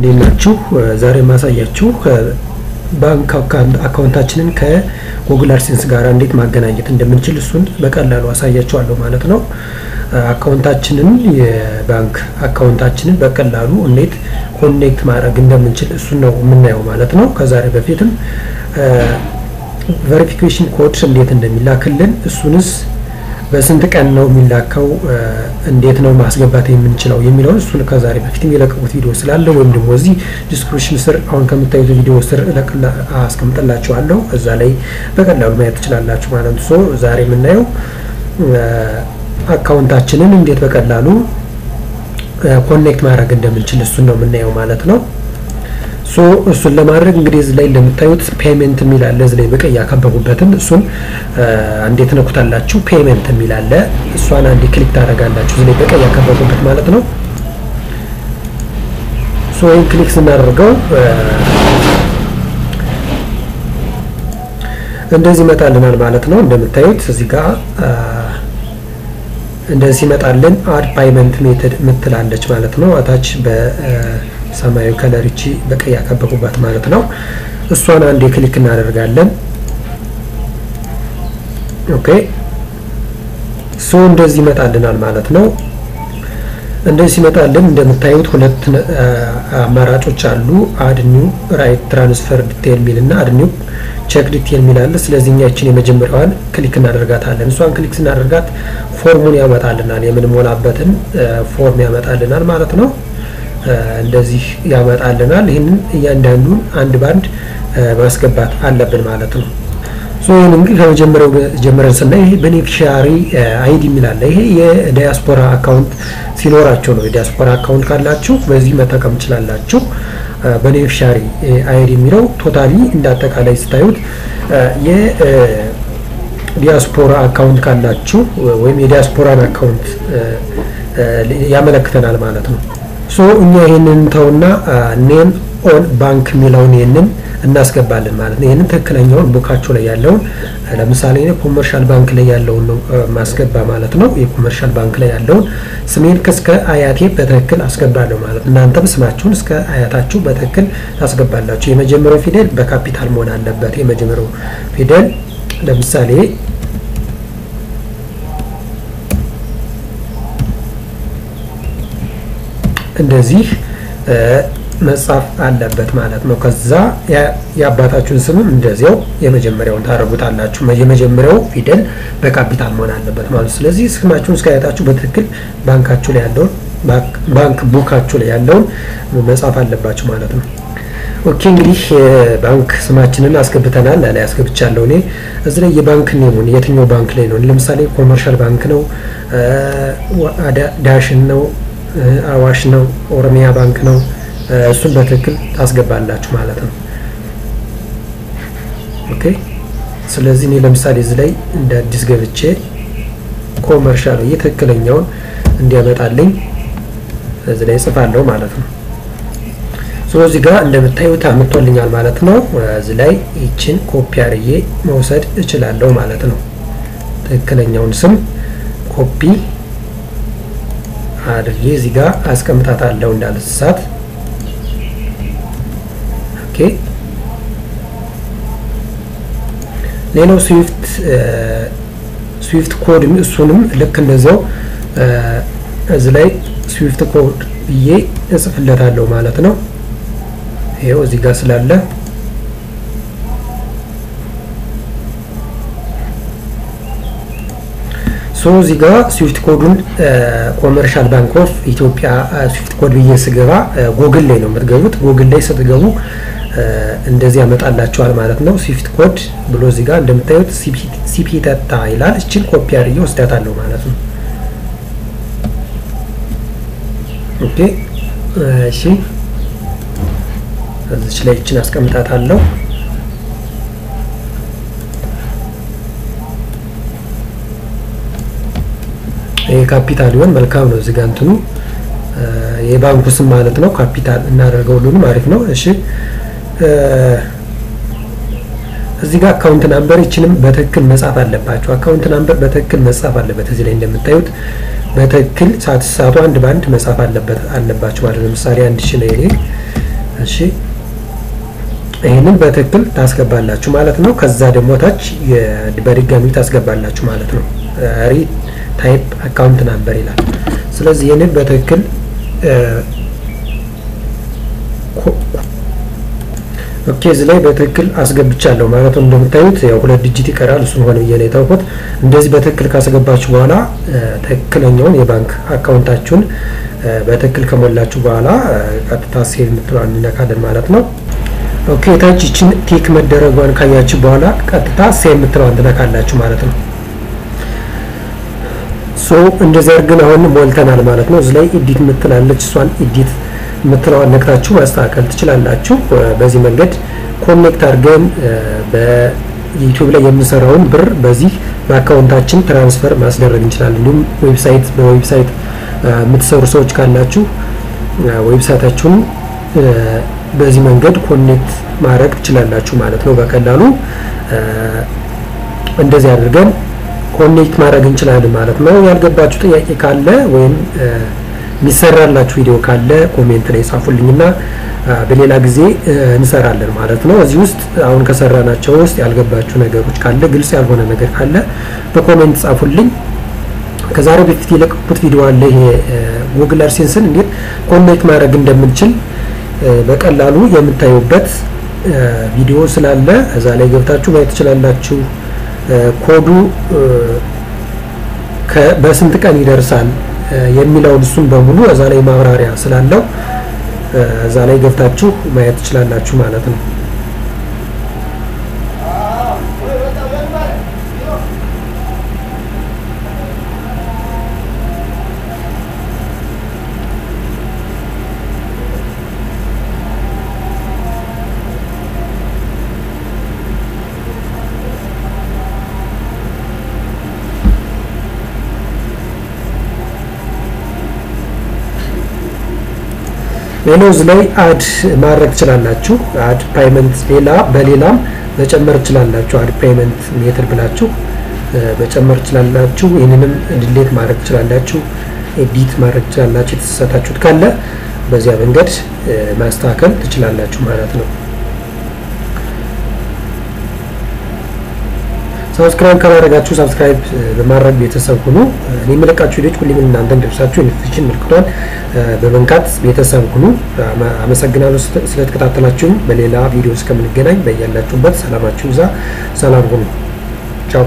እንዴት ናችሁ? ዛሬ የማሳያችሁ ባንክ አካውንታችንን ከጉግል አድሴንስ ጋር እንዴት ማገናኘት እንደምንችል እሱን በቀላሉ አሳያችኋለሁ ማለት ነው። አካውንታችንን የባንክ አካውንታችንን በቀላሉ እንዴት ኮኔክት ማድረግ እንደምንችል እሱን ነው የምናየው ማለት ነው። ከዛሬ በፊትም ቬሪፊኬሽን ኮድ እንዴት እንደሚላክልን እሱንስ በስንት ቀን ነው የሚላከው፣ እንዴት ነው ማስገባት የምንችለው የሚለውን እሱን ከዛሬ በፊትም የለቀቁት ቪዲዮ ስላለ ወይም ደግሞ እዚህ ዲስክሪፕሽን ስር አሁን ከምታዩት ቪዲዮ ስር አስቀምጥላችኋለሁ እዛ ላይ በቀላሉ ማየት ትችላላችሁ ማለት ነው። ሶ ዛሬ የምናየው አካውንታችንን እንዴት በቀላሉ ኮኔክት ማድረግ እንደምንችል እሱን ነው የምናየው ማለት ነው። ሶ እሱን ለማድረግ እንግዲህ እዚህ ላይ እንደምታዩት ፔመንት የሚል አለ። እዚህ ላይ በቀይ ያከበቡበትን እሱን እንዴት ነኩታላችሁ። ፔመንት የሚል አለ። እሷን አንዴ ክሊክ ታደርጋላችሁ። እዚህ ላይ በቀይ ያከበቡበት ማለት ነው። ሶ ይህን ክሊክ ስናደርገው እንደዚህ ይመጣልናል ማለት ነው። እንደምታዩት እዚህ ጋር እንደዚህ ይመጣልን። አድ ፓይመንት ሜተድ ምትላለች ማለት ነው። አታች በሰማያዊ ከለር እቺ በቀይ ያከበቡባት ማለት ነው። እሷን አንዴ ክሊክ እናደርጋለን። ኦኬ ሶ እንደዚህ ይመጣልናል ማለት ነው። እንደዚህ ሲመጣልን እንደምታዩት ሁለት አማራጮች አሉ። አድ ኒው ራይት ትራንስፈር ዲቴል ሚል እና አድ ኒው ቼክ ዲቴል ሚል አለ። ስለዚህ እኛችን የመጀመሪያዋን ክሊክ እናደርጋታለን። እሷን ክሊክ ስናደርጋት ፎርሙን ያመጣልናል። የምንሞላበትን ፎርም ያመጣልናል ማለት ነው። እንደዚህ ያመጣልናል። ይህንን እያንዳንዱን አንድ ባንድ ማስገባት አለብን ማለት ነው። ሶ ይህን እንግዲህ ከመጀመሪያው ጀምረን ስናይ ይሄ ቤኔፊሻሪ አይዲ የሚላለ ይሄ የዲያስፖራ አካውንት ሲኖራቸው ነው። የዲያስፖራ አካውንት ካላችሁ በዚህ መጠቀም ትችላላችሁ። ቤኔፊሻሪ አይዲ የሚለው ቶታሊ እንደ አጠቃላይ ስታዩት የዲያስፖራ አካውንት ካላችሁ ወይም የዲያስፖራን አካውንት ያመለክተናል ማለት ነው። ሶ እኛ ይህንን ተውና ኔም ኦን ባንክ የሚለውን ይህንን እናስገባለን ማለት ነው። ይህንን ትክክለኛውን ቡካቸው ላይ ያለውን ለምሳሌ ኮመርሻል ባንክ ላይ ያለውን ነው ማስገባ ማለት ነው። የኮመርሻል ባንክ ላይ ያለውን ስሜን እስከ አያቴ በትክክል አስገባለሁ ማለት ነው። እናንተም ስማችሁን እስከ አያታችሁ በትክክል ታስገባላችሁ። የመጀመሪያው ፊደል በካፒታል መሆን አለበት። የመጀመሪያው ፊደል ለምሳሌ እንደዚህ መጻፍ አለበት ማለት ነው። ከዛ የአባታችሁን ስምም እንደዚያው የመጀመሪያውን ታደርጉታላችሁ። የመጀመሪያው ፊደል በካፒታል መሆን አለበት ማለት ነው። ስለዚህ ስማችሁን እስካያታችሁ በትክክል ባንካችሁ ላይ ያለውን ባንክ ቡካችሁ ላይ ያለውን መጻፍ አለባችሁ ማለት ነው። ኦኬ እንግዲህ ባንክ ስማችንን አስገብተናል። ላይ አስገብቻለሁ እኔ እዚህ ላይ የባንክ ኔሙን የትኛው ባንክ ላይ ነው? ለምሳሌ ኮመርሻል ባንክ ነው፣ ዳሽን ነው፣ አዋሽ ነው፣ ኦሮሚያ ባንክ ነው እሱን በትክክል ታስገባላችሁ ማለት ነው። ኦኬ ስለዚህ እኔ ለምሳሌ እዚህ ላይ እንደ አዲስ ገብቼ ኮመርሻል ብዬ ትክክለኛውን እንዲያመጣልኝ እዚህ ላይ ጽፋለሁ ማለት ነው። ስለዚህ ጋር እንደምታዩት አምጥቶልኛል ማለት ነው። እዚህ ላይ ይችን ኮፒ አድርጌ መውሰድ እችላለሁ ማለት ነው። ትክክለኛውን ስም ኮፒ አድርጌ እዚህ ጋር አስቀምጣታለሁ እንዳልሳት ኦኬ ሌላው ስዊፍት ስዊፍት ኮድ እሱንም ልክ እንደዚያው እዚህ ላይ ስዊፍት ኮድ ብዬ እጽፍለታለሁ ማለት ነው። ይኸው እዚህ ጋር ስላለ ሶ እዚህ ጋር ስዊፍት ኮዱን ኮመርሻል ባንክ ኦፍ ኢትዮጵያ ስዊፍት ኮድ ብዬ ስገባ ጎግል ላይ ነው የምትገቡት። ጎግል ላይ ስትገቡ እንደዚህ ያመጣላችኋል ማለት ነው። ስዊፍት ኮድ ብሎ እዚህ ጋር እንደምታዩት ሲፒ ተታ ይላል። እችን ኮፒ አድርጌ ወስዳታለሁ ማለት ነው። ኦኬ እሺ፣ እዚች ላይ እችን አስቀምጣታለሁ። ካፒታል ይሆን መልካም ነው። እዚህ ጋር እንትኑ የባንኩ ስም ማለት ነው። ካፒታል እናደርገው ሁሉንም አሪፍ ነው። እሺ እዚህ ጋር አካውንት ናምበር ይችንም በትክክል መጻፍ አለባቸው። አካውንት ናምበር በትክክል መጻፍ አለበት። እዚህ ላይ እንደምታዩት በትክክል ሳትሳቱ አንድ በአንድ መጻፍ አለበት አለባቸው ማለት ለምሳሌ አንድ ሺ ነው የኔ እሺ ይህንን በትክክል ታስገባላችሁ ማለት ነው። ከዛ ደግሞ ታች በድጋሚ ታስገባላችሁ ማለት ነው። ሪ ታይፕ አካውንት ናምበር ይላል። ስለዚህ ይህንን በትክክል ኦኬ እዚህ ላይ በትክክል አስገብቻለሁ ማለት ነው። እንደምታዩት ያው ሁለት ዲጂት ይቀራል። እሱን ሆነ ብዬ ነው የታውኩት። እንደዚህ በትክክል ካስገባችሁ በኋላ ትክክለኛውን የባንክ አካውንታችሁን በትክክል ከሞላችሁ በኋላ ቀጥታ ሴቭ የምትለዋን እንነካለን ማለት ነው። ኦኬ ታች ይችን ቲክ መደረጓን ካያችሁ በኋላ ቀጥታ ሴቭ የምትለዋን ትነካላችሁ ማለት ነው። ሶ እንደዚህ አድርገን አሁን ሞልተናል ማለት ነው። እዚህ ላይ ኤዲት የምትላለች እሷን ኤዲት የምትለዋን ነክታችሁ ማስተካከል ትችላላችሁ። በዚህ መንገድ ኮኔክት አድርገን በዩቲዩብ ላይ የምንሰራውን ብር በዚህ በአካውንታችን ትራንስፈር ማስደረግ እንችላለን። እንዲሁም ዌብሳይት በዌብሳይት የምትሰሩ ሰዎች ካላችሁ ዌብሳይታችሁን በዚህ መንገድ ኮኔክት ማድረግ ትችላላችሁ ማለት ነው። በቀላሉ እንደዚህ አድርገን ኮኔክት ማድረግ እንችላለን ማለት ነው። ያልገባችሁ ጥያቄ ካለ ወይም የሚሰራላችሁ ቪዲዮ ካለ ኮሜንት ላይ ጻፉልኝና በሌላ ጊዜ እንሰራለን ማለት ነው። እዚህ ውስጥ አሁን ከሰራናቸው ውስጥ ያልገባችሁ ነገሮች ካለ ግልጽ ያልሆነ ነገር ካለ በኮሜንት ጻፉልኝ። ከዛሬ በፊት የለቀቁት ቪዲዮ አለ። ይሄ ጉግል አድሴንስን እንዴት ኮኔክት ማድረግ እንደምንችል በቀላሉ የምታዩበት ቪዲዮ ስላለ እዛ ላይ ገብታችሁ ማየት ትችላላችሁ። ኮዱ በስንት ቀን ይደርሳል የሚለውን እሱን በሙሉ እዛ ላይ ማብራሪያ ስላለው እዛ ላይ ገብታችሁ ማየት ትችላላችሁ ማለት ነው። ሌላው እዚህ ላይ አድ ማድረግ ትችላላችሁ። አድ ፓይመንት ሌላ በሌላም መጨመር ትችላላችሁ። አድ ፓይመንት ሜትር ብላችሁ መጨመር ትችላላችሁ። ይህንንም ዲሌት ማድረግ ትችላላችሁ። ኤዲት ማድረግ ትችላላችሁ። የተሳሳታችሁት ካለ በዚያ መንገድ ማስተካከል ትችላላችሁ ማለት ነው። ሰብስክራይብ ካላደረጋችሁ ሰብስክራይብ በማድረግ ቤተሰብ ሁኑ። እኔ የምለቃችሁ ቪዲዮች ሁሌም እናንተ እንዲደርሳችሁ የኖቲፊኬሽን ምልክቷን በመንካት ቤተሰብ ሁኑ። አመሰግናለሁ ስለተከታተላችሁኝ። በሌላ ቪዲዮ እስከምንገናኝ በያላችሁበት ሰላማችሁ ይዛ ሰላም ሁኑ። ቻው